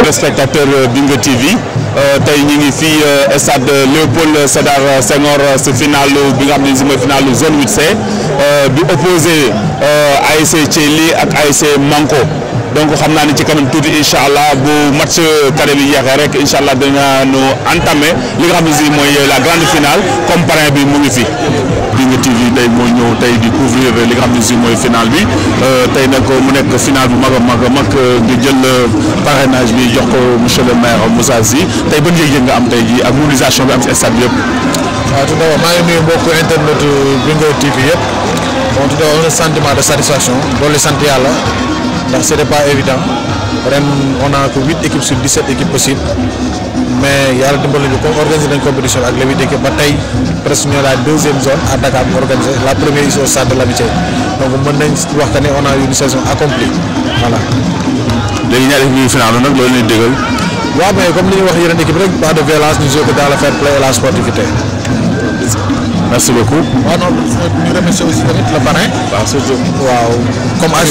téléspectateurs Bingo TV tey ñu ngi fii stade Léopold Sédar Senghor si final bi nga xam ne si mooy final zone 8C bi opposé ASC Thiely ak ASC Manko donc xam naa ni ci kanam tuuti incha allah bu match carré bi jeexee rek incha allah dinañu entamé li nga xam ne si mooy la grande finale comme parrain bi mu ngi fi. Bingo TV tey moo ñëw tey di couvrir li nga xam ne si mooy final bi tey nag mu nekk final bu mag a mag a mag nga jël parrainage bi jox ko monsieur le maire Moussa Sy tey ban yëg-yëg nga am tey jii ak mobilisation bi am si stade bi yëpp. waaw tout d'abord maa ngi nuyu mbokku internet Bingo TV yëpp bon tout d'abord un sentiment de satisfaction doole sant yàlla ndax c'était pas évident ren on a que huit équipes sur dix-sept équipes possibles mais yàlla dimbali ñu comme organiser nañ compétition ak les huit équipes ba tey presque ñoo la deuxième zone à Dakar mu organisé la première ici au stade de l'Amitié donc mën nañ wax que ne on a eu une saison accomplie voilà. léegi ñaari équipe yi final nag loolu leen déggal. waaw mais comme li ñuy wax yeneen équipe rek pas de violence ñu joué ko dans le fair play et la sportivité. merci beaucoup. waaw non ñu remercier aussi tamit le parrain. waaw surtout. waaw comme as.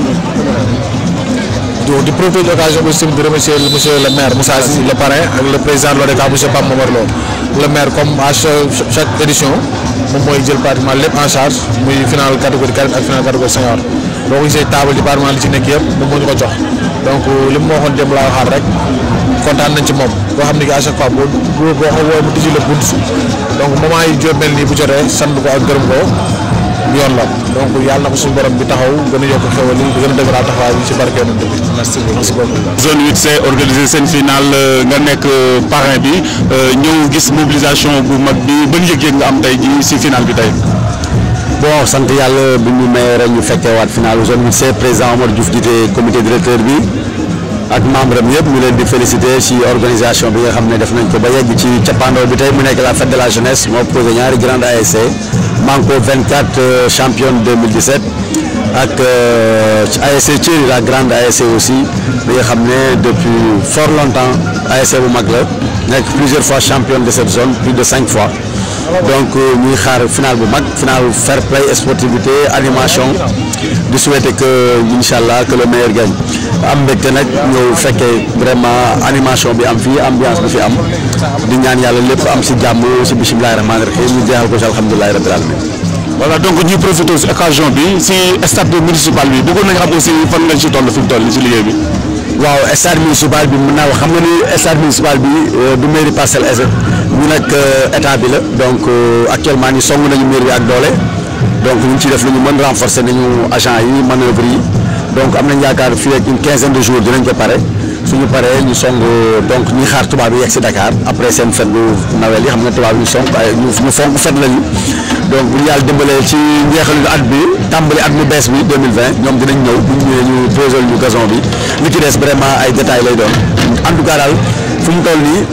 donc di profiter de l'occasion aussi di remercier monsieur le maire Moussa Sy le parrain ak le président de l'ODCAV monsieur Pape Momar Lo le maire comme à chaque édition moom mooy jël pratiquement lépp en charge muy final catégorie carré ak final catégorie senior boo ko gisee table département li ci nekk yëpp moom moo ñu ko jox donc li mu waxoon démb laa waxaat rek kontaan nañ ci moom boo xam ne que à chaque fois boo boo boo ko woo mu tijji la bunt donc moment yi jóob mel nii bu jotee sant ko ak gërëm ko yoon la donc yàlla na ko suñu borom bi taxaw gën a yokk xewal yi gën a dëgëraat taxawaay bi ci barke yonent bi merci beaucoup zone 8C organisé seen final nga nekk parrain bi ñëw gis mobilisation bu mag bi ban yëg-yëg nga am tey ji si final bi tey. bon sant yàlla bi ñu may rek ñu fekkee waat final zone 8C président Omar Diouf jiite comité directeur bi ak membre am yëpp ñu leen di féliciter ci organisation bi nga xam ne def nañ ko ba yegg ci cappaandaw bi tey mu nekk la fête de la jeunesse moo posé ñaari grande ASC Manko 24 championne 2017 ak ASC Thiely la grande ASC aussi bi nga xam ne depuis fort longtemps ASC bu mag la nekk plusieurs fois championne de cette zone plus de cinq fois donc ñuy xaar final bu mag final fair play sportivité animation di souhaiter que incha allah que le meilleur gagne am mbégte nag ñëw fekkee vraiment animation bi am fii ambiance bi fi am di ñaan yàlla lépp am si jàmm si bisimilahi rahmaani rahim ñu jeexal ko si alhamdulilahi rabbil alamin voilà donc ñuy profité si occasion bi si stade municipal bi bëggoon nañu xam aussi fan lañ si toll fi mu toll si liggéey bi. waaw stade municipal bi mën naa wax xam nga ni stade municipal bi du mairie Parcelles Assainies ñu nag état bi la donc actuellement ni song nañu mairie bi ak doole donc ñu ngi ciy def lu ñu mën renforcer nañu agent yi manœuvre yi donc am nañ yaakaar fii ak une quinzaine de jours dinañ ko pare suñu paree ñu song donc ñi xaar tubaab yi yegg si Dakar après seen fête bu nawel yi xam nga tubaab yi ñu song ay ñu ñu fonk fête lañu donc bu ñu yàlla dimbalee ci njeexalu at bi tàmbali at mu bees bi 2020 ñoom dinañ ñëw bu ñu ñëwee ñu posé ñu gazon bi li ci des vraiment ay détails lay doon en tout cas daal fu mu toll nii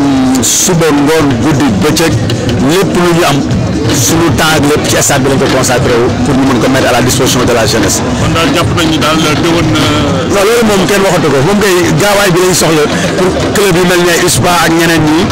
suba ngoon guddi bëccëg lépp lu ñu am suñu temps ak lépp ci stade bi lañ ko consacré wu pour ñu mën ko mettre à la disposition de la jeunesse. kon daal jàpp nañ ni daal déwén. non loolu moom kenn waxatu ko moom kay gaawaay bi lañ soxla pour club yi mel ne USPA ak ñeneen ñi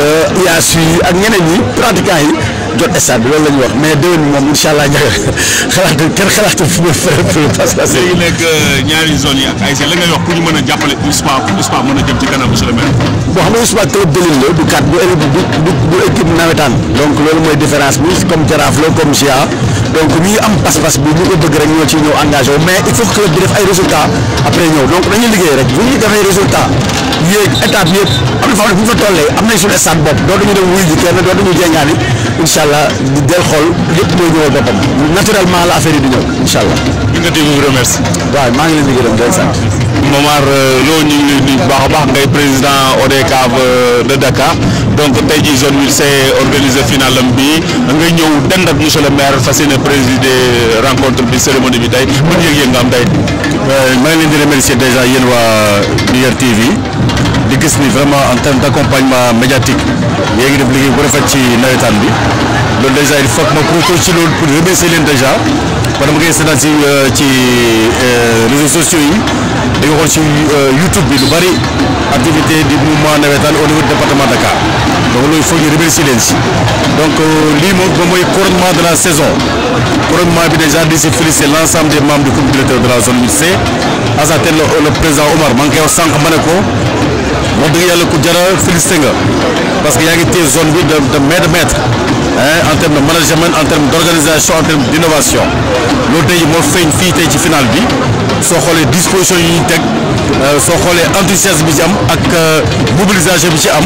IASU ak ñeneen ñi pratiquants yi. jot stade bi loolu la ñuy wax mais déwén moom incha allah ñax xalaatu kenn xalaatu fu mu parce que. léegi nekk ñaari zone yi ak ASC la ngay wax pour ñu mën a jàppale USPA USPA mën a jëm ci kanam monsieur le maire. bon xam nga USPA club de l'île la du kat du du du du équipe nawetaan donc loolu mooy différence bi comme Jaraaf la comme GIA donc ñi am pas-pas bi ñu ko bëgg rek ñoo ciy ñëw engagé wu mais il faut que club bi def ay résultats après ñëw donc dañuy liggéey rek bu ñu defee résultat yéeg étape yëpp am na fa bu ñu fa tollee am nañ suñu stade bopp dootuñu dem wuy ji kenn dootuñu jéngaani incha allah di del xool lépp mooy ñëwal boppam naturellement la affaire yi di ñëw incha allah. Bingo TV vous remercie. waaw maa ngi leen di gërëm di leen sant. Momar Lo ñu ngi leen di baax a baax ngay président ODCAV de Dakar donc tey jii zone 8C organisé final am bi nga ñëw dend ak monsieur le maire fas yéene présider rencontre bi cérémonie bi tey ban yëg-yëg nga am tey. maa ngi leen di remercier déjà yéen waa Bingo TV di gis ni vraiment en terme d' accompagnement médiatique yéen ngi def liggéey bu rafet ci nawetaan bi loolu déjà il faut que ma profité ci loolu pour remercier leen déjà parce que ma koy seetaan ci ci réseaux sociaux yi da nga xool ci YouTube bi lu bari activité du mouvement nawetaan au niveau du département de Dakar donc loolu il faut ñu remercier leen si donc lii moom moom mooy couronnement de la saison couronnement bi déjà di si féliciter l' ensemble des membres du comité directeur de la zone 8C à sa tête le président Omar maa ngi koy wax sànq ma ne ko wax dëgg yàlla ku jara félicité nga parce que yaa ngi téye zone bi de de main de maître en terme de management en terme d' organisation en terme d' innovation loolu tey moo feeñ fii tey ci final bi soo xoolee disposition yi ñu teg soo xoolee enthousiasme bi ci am ak mobilisation bi ci am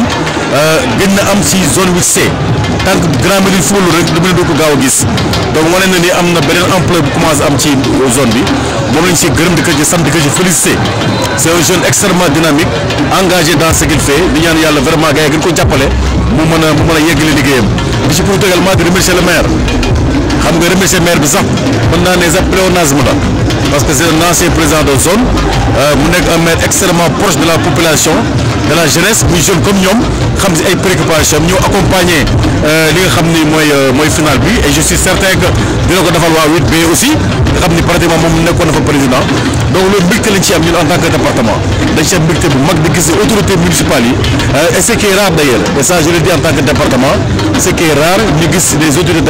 gën na am si zone 8C tant que Grand Médine football rek lu mu ne doo ko gaaw a gis donc wane na ni am na beneen ampleur bu commencé am ci zone bi moom lañ si gërëm di ko ci sant di ko ci félicité c' est un jeune extrêmement dynamique engagé dans ce qu'il fait di ñaan yàlla vraiment gars yi gën ko jàppale mu mën a mu mën a yeggale liggéeyam di ci profité également di remercier le maire xam nga remercier maire bi sax mën naa ne sax pléonasme la parce que c' est un ancien président de zone mu nekk un maire extrêmement proche de la population de la jeunesse muy jeune comme ñoom xam si ay préoccupations ñëw accompagner li nga xam ni mooy mooy final bi et je suis certain que dina ko defal waa 8B aussi nga xam ni pratiquement moom nekkoon na fa président donc loolu mbégte lañ ci am ñun en tant que département dañ ci am mbégte bu mag di gis autorités municipales yi et ce qui est rare d' ailleurs et ça je le dis en tant que département ce qui est rare ñu gis les autorités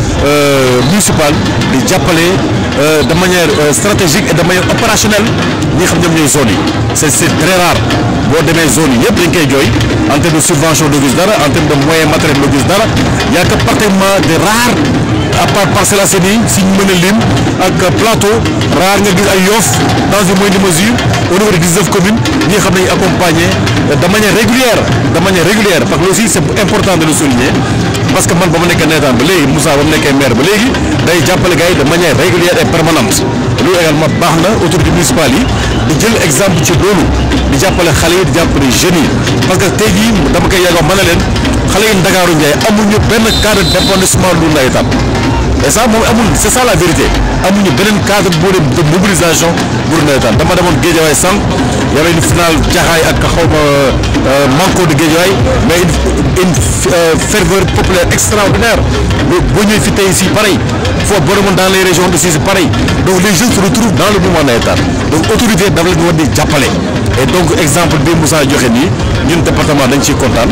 municipales di jàppale de manière stratégique et de manière opérationnelle ñi xam ñoom ñooy zone yi c' est c' est très rare boo demee zone yi yëpp dañ koy jooy en terme de subvention doo gis dara en terme de moyen matériel doo gis dara y' a que pratiquement de rares à part Parcelles Assainies si ñu mën a lim ak plateau rare nga gis ay Yoff dans une moindre mesure au niveau de 19 communes ñi xam nañu accompagner de manière régulière de manière régulière parce que aussi c' est important de le souligner parce que man ba ma nekkee nawetaan ba léegi Moussa ba mu nekkee maire ba léegi day jàppale gars yi de manière régulière et permanente loolu également baax na autorité municipale yi di jël exemple ci loolu di jàppale xale yi di jàppale jeunes yi parce que tey jii dama koy yàggoo mën na leen xale yi Ndakaaru Ndiaye amuñu benn cadre d' épanouissement lu nawetaan et ça moom amul c' est ça la vérité amuñu beneen cadre bu de mobilisation pour nawetaan dama demoon Guédiawaye sànq y avait une finale Jaxaay ak xaw ma manko de Guédiawaye mais une une ferveur populaire extraordinaire boo ñëwee fi tey si pareil foo boo demoon dans les régions de si c'est pareil donc les jeunes se retrouvent dans le mouvement nawetaan donc autorité dafa leen war di jàppale et donc exemple bi Moussa joxe nii ñun département dañ ciy kontaan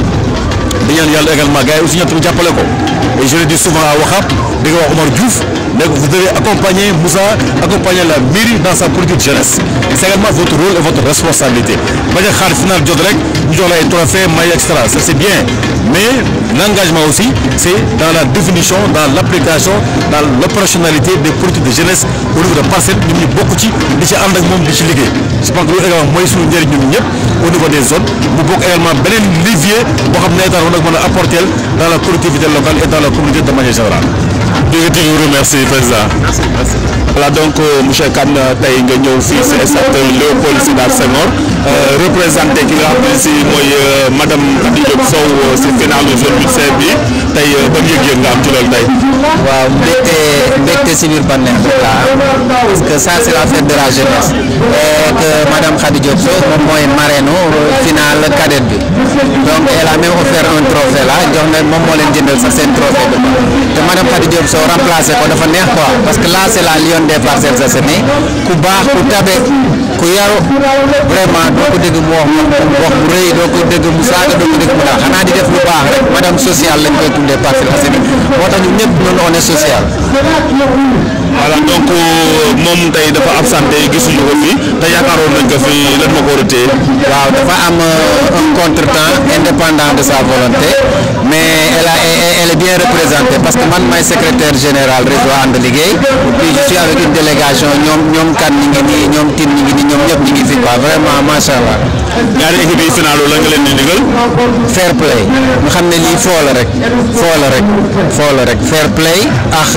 di ñaan yàlla également gars yi aussi ñoom tamit jàppale ko et je le dis souvent à Waxaab di nga wax Omar Diouf ne ko vous devez accompagner Moussa accompagner la mairie dans sa politique jeunesse c' est également votre rôle et votre responsabilité bañ a xaar final jot rek ñu jox la ay trophée may extra ça c' est bien mais l' engagement aussi c' est dans la définition dans l' application dans l' opérationnalité des politiques de jeunesse au niveau de parcelle ñun ñu bokk ci di ci ànd ak moom di ci liggéey je pense que loolu également mooy suñu njëriñ ñun ñëpp au niveau des zones mu bokk également beneen levier boo xam ne état war na mën a apporter dans la collectivité locale et dans la communauté de manière générale. jërëjëf je vous remercie président. merci merci. voilà donc monsieur Kane tey nga ñëw fii si stade Léopold Sédar Senghor représenté ki nga xam ne si mooy madame Khady Diop Sow si final zone 8C bi tey ban yëg-yëg nga am ci loolu tey. waaw mbégte mbégte si biir bànneex bi la parce que ça c' est la fête de la jeunesse et que madame Khady Diop Sow moom mooy marraine final cadette bi donc elle a même offert un trophée là jox na moom moo leen jëndal sax seen trophée bi te madame Khady Diop Sow remplacé ko dafa neex quoi parce que là c' est la lionne des Parcelles Assainies ku baax ku tabe ku yaru vraiment doo ko dégg mu wax wax bu rëy doo ko dégg mu saaga doo ko dégg mu daal xanaa di def lu baax rek madame sociale lañ koy tuddee Parcelles Assainies moo tax ñun ñëpp ñun on est social. voilà donc moom tey dafa absenté gisuñu ko fii te yaakaaroon nañ ko fi lan ma ko war a téye. waaw dafa am un contretemps indépendant de sa volonté mais elle a elle est bien représentée parce que man maay secrétaire général réseau ànd liggéey puis je suis avec une délégation ñoom ñoom kan ñi ngi nii ñoom tin ñi ngi nii ñoom ñëpp ñi ngi fi quoi vraiment macha allah. ñaari équipe yi final la nga leen di digal. fair play nga xam ne lii foo la rek foo la rek foo la rek fair play ak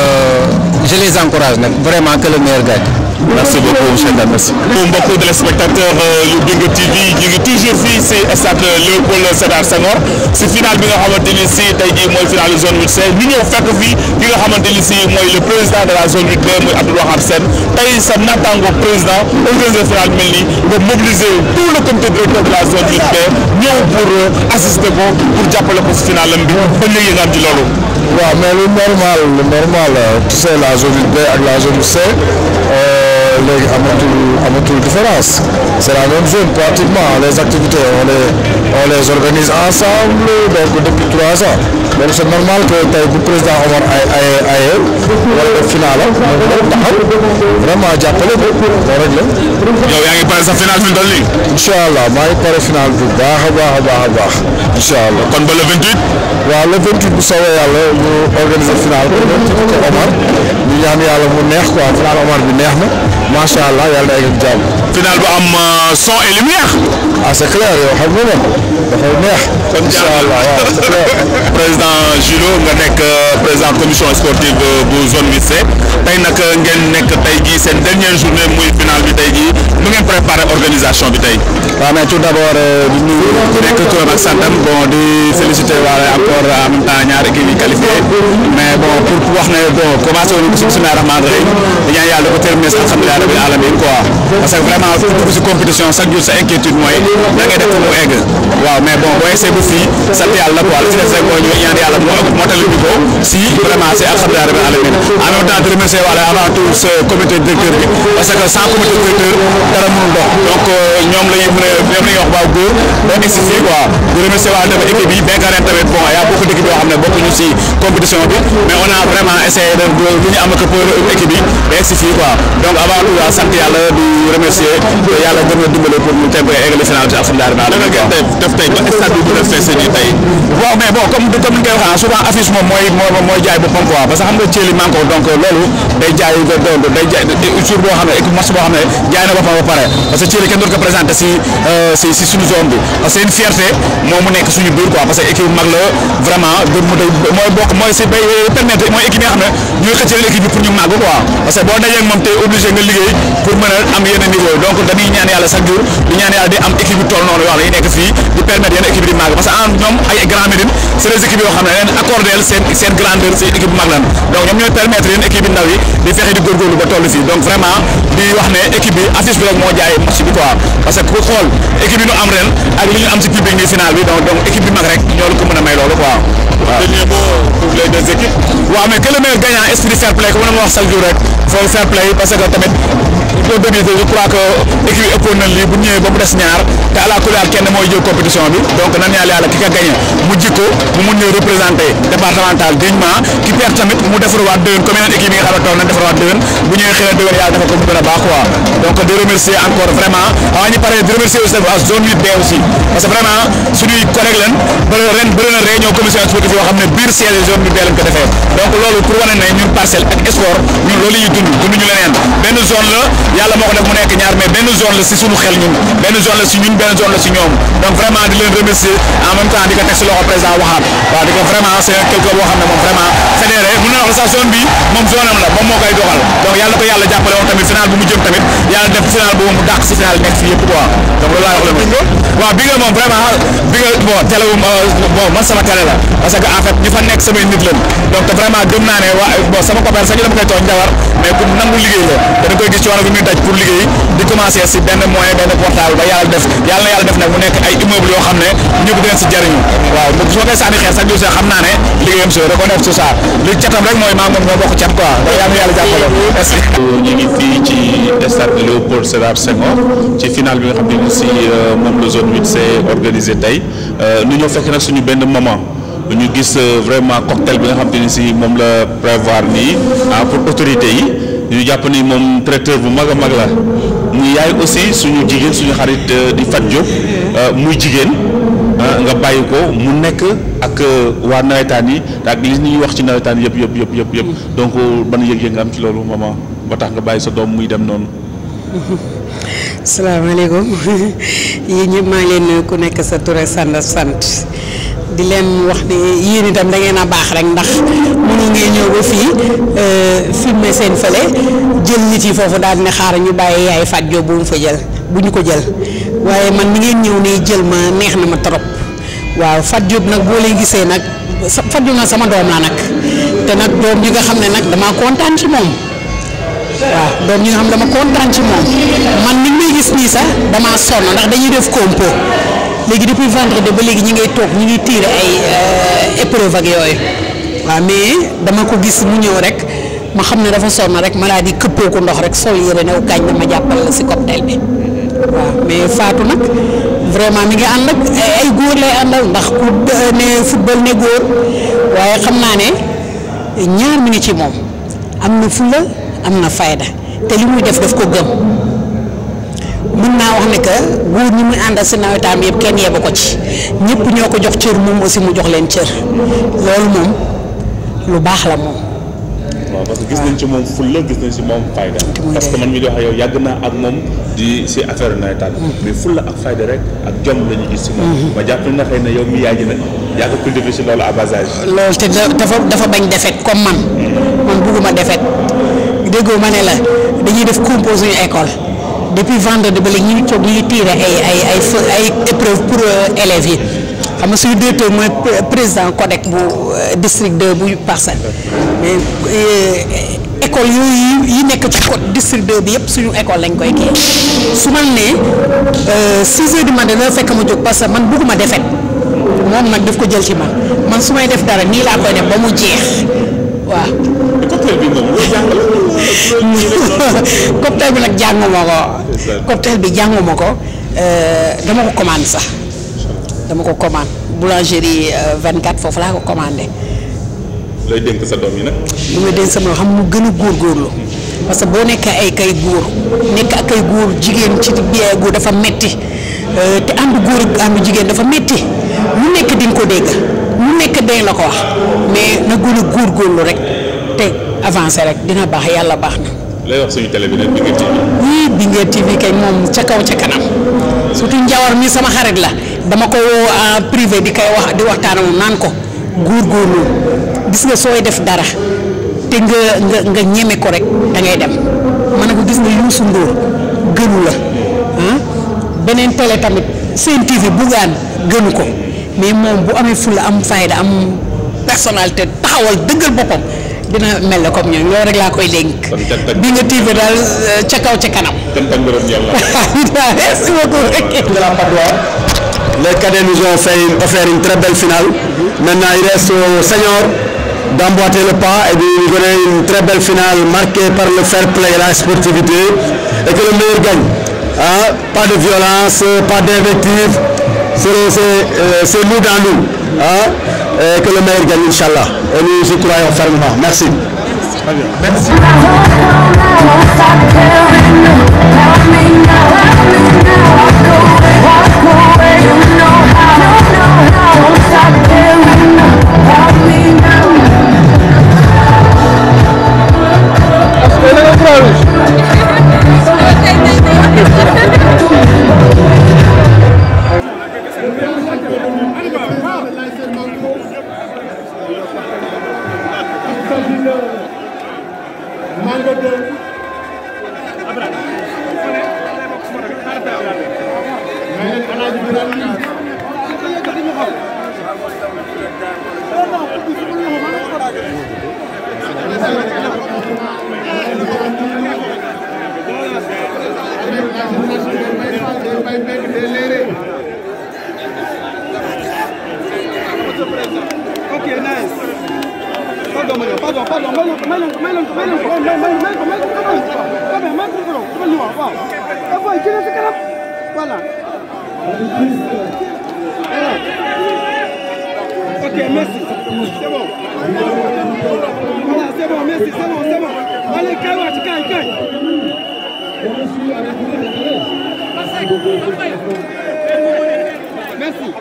je les encourage nag vraiment que le meilleur gagne. merci beaucoup monsieur Ndane merci. mbokku téléspectateur yu Bingu TV ñu ngi toujours fii si stade Léopold Sédar Senghor si final bi nga xamante ni si tey jii mooy final zone 8C ñu ñëw fekk fii ki nga xamante ni si mooy le président de la zone 8B muy Abdou Wahab Sène tey sa naataango président organiser final mel nii nga mobiliser tout le comité directeur de la zone 8B ñëw pour assister ko pour jàppale ko si finalam bi ba léegi nga am ci loolu. waaw mais lu normal lu normal tu sais la zone 8B ak la zone C léegi amatul amatul différence c'est la même zone pratiquement les activités on les on les organise ensemble donc depuis trois ans donc c'est normal que tey bu président Omar ay ay aye wala def final am moom taxaw vraiment jàppale ko loolu rek la. yow yaa ngi pare sa final fi mu toll nii. incha allah maa ngi pare final bu baax a baax a baax a baax incha allah. kon ba le 28. waaw le 28 bu soobee yàlla ñu organiser final bi ko Omar ñu ñaan yàlla mu neex quoi final Omar bi neex na macha allah yàlla na egg ak jàmm. final bu am son et lumière. ah c'est clair yow xam nga moom dafay neex. kon incha allah waaw c'est clair. président Julo nga nekk président commission sportive bu zone 8C tey nag ngeen nekk tey jii seen dernière journée muy final bi tey jii nu ngeen préparé organisation bi tey. waaw mais tout d'abord di nuyu nekk turam ak santam bon di féliciter waale encore en même temps ñaari équipe yi qualifié mais bon pour wax ne bon commencé woon ko si bismillahi rahmaani rahim di ñaan yàlla ko terminer si alhamdulilah rabbil alamin quoi parce que vraiment fu dugg si compétition chaque jour sa inquiétude mooy da ngay def mu egg waaw mais bon boo egsee ba fii sant yàlla quoi li ci des rek mooy ñu ñaan yàlla moo motali ñu ko si vraiment c'est alhamdulilah rabbil alamin en même temps di remercier waale avant tout ce comité directeur bi parce que sans comité directeur dara mënul dox donc ñoom la ñuy mën a ñoom la ñuy wax waaw góor ba egsi fii quoi di remercier waale tamit équipe yi bien que ren tamit bon y a beaucoup d'équipes yoo xam ne bokkuñu si compétition bi mais on a vraiment essayé de lu ñu am ak pour équipe yi ba egsi fii quoi donc avant tout daal sant yàlla di remercier yàlla gën a dimbale pour ñu teg eggali final bi alhamdulilah rabbil alamin ngeen def def tey ba stade bi mën a fees nii tey. waaw mais bon comme comme ni ñu koy waxee souvent affiche moom mooy mooy mooy jaay boppam quoi parce que xam nga Thiel man ko donc loolu day jaay day jaay jour boo xam ne équipe match boo xam ne jaay na boppam ba pare parce que Thiel kenn doon ko présenté si si si suñu zone bi parce que c'est une fierté moom mu nekk suñu biir quoi parce que équipe mag la vraiment de mu day mooy bokk mooy si bay permettre mooy équipe yi nga xam ne ñooy xëccal équipe bi pour ñu màgg quoi parce que boo dajee ak moom tey obligé nga liggéey pour mën a am yenn niveau donc dañuy ñaan yàlla chaque jour di ñaan yàlla di am équipe yu toll noonu yoo xam ne yi nekk fii di permettre yenn équipe yi di màgg parce que en ñoom ay Grand Médine c'est des équipes yoo xam ne leen accordé seen seen grandeur seen équipe mag lan donc ñoom ñooy permettre yenn équipe yi ndaw yi di fexe di góorgóorlu ba toll fii donc vraiment di wax ne équipe bi affiche bi rek moo jaay match bi quoi parce que ku xool équipe yi ñu am ren ak li ñu am ci public ni final bi donc donc équipe bi mag rek ñoo la ko mën a may loolu quoi waaw dernier mot pour les deux équipes. waaw mais que le meilleur gagnant esprit fair play comme ma wax chaque jour rek faut fair play parce que tamit au début je crois que équipe yi ëppoon na lii bu ñëwee ba mu des ñaar te àla kulli kenn mooy jël compétition bi donc nan yàlla yàlla ki ka gagné mu jikko mu mun ñëw représenté départemental dignement ki perd tamit mu defarwaat déwén comme yeneen équipe yi nga xam ne toog nañ defarwaat déwén bu ñëwee xëy na déwén yàlla dafa ko mu gën a baax quoi donc di remercier encore vraiment avant ñu paree di remercier aussi à zone 8B aussi parce que vraiment suñuy collègue leen ba ren bëri na réunion commission sportive yoo xam ne biir siège zone 8B lañ ko defee donc loolu pour wane ne ñun parcelle ak sport ñun loolu ñuy dund dunduñu leneen benn zone la yàlla moo ko def mu nekk ñaar mais benn zone la si suñu xel ñun benn zone la si ñun benn zone la si ñoom donc vraiment di leen remercier en même temps di ko teg si loxo président waxaat waaw di ko vraiment c'est quelque boo xam ne moom vraiment fédéré mun na wax sa zone bi moom zone am la moom moo koy doxal donc yàlla ko yàlla jàppale woon tamit final bu mu jëm tamit yàlla def final boobu mu dàq si final nekk fii yëpp quoi donc loolu laa wax la bingo waaw bi nga moom vraiment bi nga bon télé bon man sama télé la parce que en fait ñi fa nekk samay nit lañ donc te vraiment gëm naa ne waa bon sama copain sax ñu dama koy tooñ njawar mais ku nangu liggéey la dana koy gis coono bi muy daj pour liggéey di commencer si benn moyen benn portable ba yàlla def yàlla na yàlla def nag mu nekk ay immeuble yoo xam ne ñëpp dinañ si jariñu waaw su ma koy sànni xeer sax jour xam naa ne liggéeyam si reconnaître tout ça li catam rek mooy maa moom ñoo bokk cat quoi donc yàlla na yàlla jàppale merci ñu ngi fii ci stade Léopold Sédar Senghor ci final bi nga xam ne ni si moom la zone 8C organisé tey nu ñoo fekk nag suñu benn moment ñu gis vraiment cocktail bi nga xam te ni si moom la prévoir nii ah pour autorité yi ñu jàpp ni moom traiteur bu mag a mag la mu yaay aussi suñu jigéen suñu xarit di Fat Diop muy jigéen nga bàyyi ko mu nekk ak waa nawetaan yi ak li ñuy wax ci nawetaan yëpp yëpp yëpp yëpp yëpp donc ban yëg-yëg nga am ci loolu maman ba tax nga bàyyi sa doom muy dem noonu. salaamaaleykum yéen ñëpp maa ngi leen nuyu ku nekk sa tur ak sant sant di leen wax ne yéen itam da ngeen a baax rek ndax mënu ngeen ñëw ba fii filmer seen fële jël nit yi foofu daal ne xaar ñu bàyyi yaay Fat Diop bu mu fa jël bu ñu ko jël waaye man ni ngeen ñëw nii jël ma neex na ma trop waaw Fat Diop nag boo leen gisee nag sa Fat Diop nag sama doom la nag te nag doom ji nga xam ne nag damaa kontaan ci moom. waaw doom ñi nga xam dama kontaan ci moom man ni may gis nii sax damaa sonn ndax dañuy def compo léegi depuis vendredi ba léegi ñi ngay toog ñi ngi tiire ay épreuve ak yooyu waaw mais dama ko gis mu ñëw rek ma xam ne dafa sonn rek ma daal di këppoo ko ndox rek sol yére new gaañ na ma jàppal la si cocktail bi waaw mais Fatou nag vraiment mi ngi ànd ak ay góor lay àndal ndax ku ne football ne góor waaye xam naa ne ñaar mi ngi ci moom am na fulla am na fayda te li muy def daf ko gëm mën naa wax ne que góor ñi muy àndal si nawetaan bi yëpp kenn yebu ko ci ñëpp ñoo ko jox cër moom aussi mu jox leen cër loolu moom lu baax la moom. waaw parce que gis nañ ci moom fulla gis nañ ci moom fayda parce que man mi di wax yow yàgg naa ak moom di si affaire nawetaan mais fulla ak fayda rek ak jom la ñu gis si moom ma jàpp na xëy na yow mi yaay ji nag yaa ko cultivé si loolu à bas âge loolu te dafa dafa bañ defet comme man man bugguma defet déggoo ma ne la dañuy def compose suñu école depuis vendredi ba léegi ñu ngi toog ñu ngi tiire ay ay ay ay épreuve pour élèves yi xam nga suñu directeur mooy président CODEC bu district 2 bu Parcelles mais école yooyu yi nekk ci code district 2 bi yëpp suñu école lañ koy kii su ma nee 6 heures du matin dana fekk ma jóg parce que man bugguma defet moom nag daf ko jël ci man man su may def dara nii laa koy def ba mu jeex waaw. cocktail bi moom loo jàngal cocktail bi nag jànguma ko. cocktail bi jànguma ko dama ko commande sax dama ko commande boulangerie 24 foofu laa ko commandé. lay dénk sa doom yi nag. li may dénk sama xam mu gën a góorgóorlu parce que boo nekkee ay kay góor nekk ak ay góor jigéen ci biir góor dafa metti te ànd góor ak ànd jigéen dafa metti lu nekk di nga ko dégg lu nekk dañ la ko wax mais na gën a góorgóorlu rek te avancé rek dina baax yàlla baax na. lay wax suñu télé bi nag bi nga TV. oui bi nga TV kay moom ca kaw ca kanam surtout Njawar mi sama xarit la dama ko woo en privé di koy wax di waxtaan moom naan ko góorgóorlu gis nga sooy def dara te nga nga nga ñeme ko rek da ngay dem ma ne ko gis nga Youssou Ndour gënu la ah beneen télé tamit seen TV buggaan gënu ko mais moom bu amee fulla am fayda am personnalité taxawal dëggal boppam dina mel ne comme ñoom loolu rek laa koy dénk. bi nga TV daal ca kaw ca kanam. cant ak ngërëm yàlla. merci beaucoup. de la Padoie. Les cadets nous ont fait offert une très belle finale. Maintenant, il reste aux seniors d'emboîter le pas et de nous donner une très belle finale marquée par le fair play et la sportivité et que le meilleur gagne. Hein? Pas de violence, pas d'invective. C'est nous dans nous. Hein? Et que le meilleur gagne, Inch'Allah. Et nous y croyons fermement. Merci. Merci. Okay, nice. Pardon, Mario, pardon, pardon, Mario, Mario, Mario, Mario, Mario, Mario, Mario, Mario, Mario, Mario, Mario, Mario, waaw. Eh boy, jëlee sa kanam. Voilà. Voilà. Ok, merci. C'est bon. Voilà, c'est bon, merci, c'est bon, c'est bon. Allez, kay wàcc, kay, kay. Merci.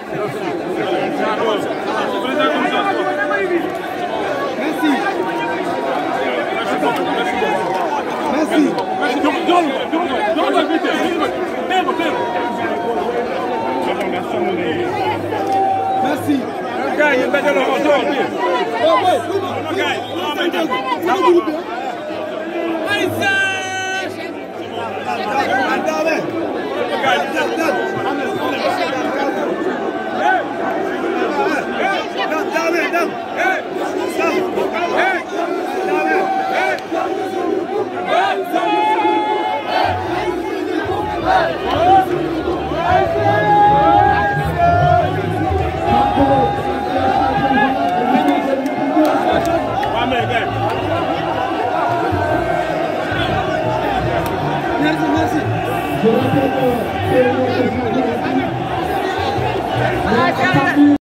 Merci. Merci. Merci. Merci, merci.